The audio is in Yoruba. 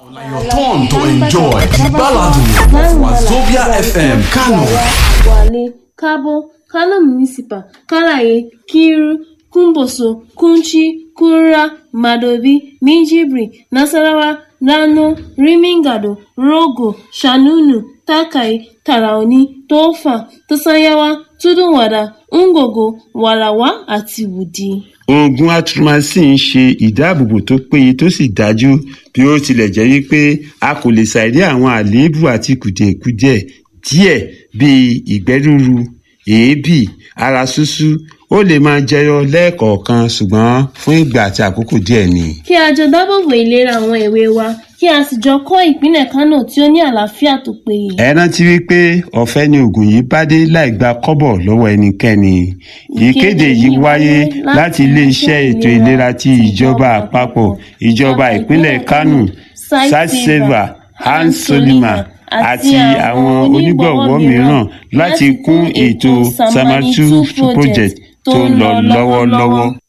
Your turn to enjoy the ballad Wazobia FM Kano. Wale, Kabo, Kano Municipal, Kalaye, Kiru, Kumboso, Kunchi, Kura, Madobi, Minjibri, Nasarawa, Rano, Rimingado, Rogo, Shanunu, Takai, Taraoni, Tofa, Tosanyawa, Tudunwada, Ngogo, Warawa àti Wudi. oògùn atromycin ń ṣe ìdáàbòbò tó péye tó sì dájú bí ó tilẹ̀ jẹ́ wípé a kò lè ṣàìrí àwọn àléébù àti kùdìẹ̀kudiẹ díẹ̀ bíi ìgbẹ́ rúru èébì ara ṣúṣú ó lè máa jẹyọ lẹ́ẹ̀kọ̀ọ̀kan ṣùgbọ́n fún ìgbà àti àkókò díẹ̀ ni. Kí a jọ dábòbò ìlera àwọn èwe wa, kí a sì jọ kọ́ ìpínlẹ̀ Kánò tí ó ní àlàáfíà tó péye. ẹ rántí wípé ọ̀fẹ́ ni oògùn yìí bá dé láì gba kọ́bọ̀ lọ́wọ́ ẹnikẹ́ni. ìkéde yìí wáyé láti iléeṣẹ́ ètò ìlera ti ìjọba àpapọ̀ ìjọba ìpínlẹ̀ Kánò satseva hans solima àti àwọn onígbọ̀wọ́ mìíràn láti kún ètò samatu project tó ń lọ lọ́wọ́lọ́wọ́.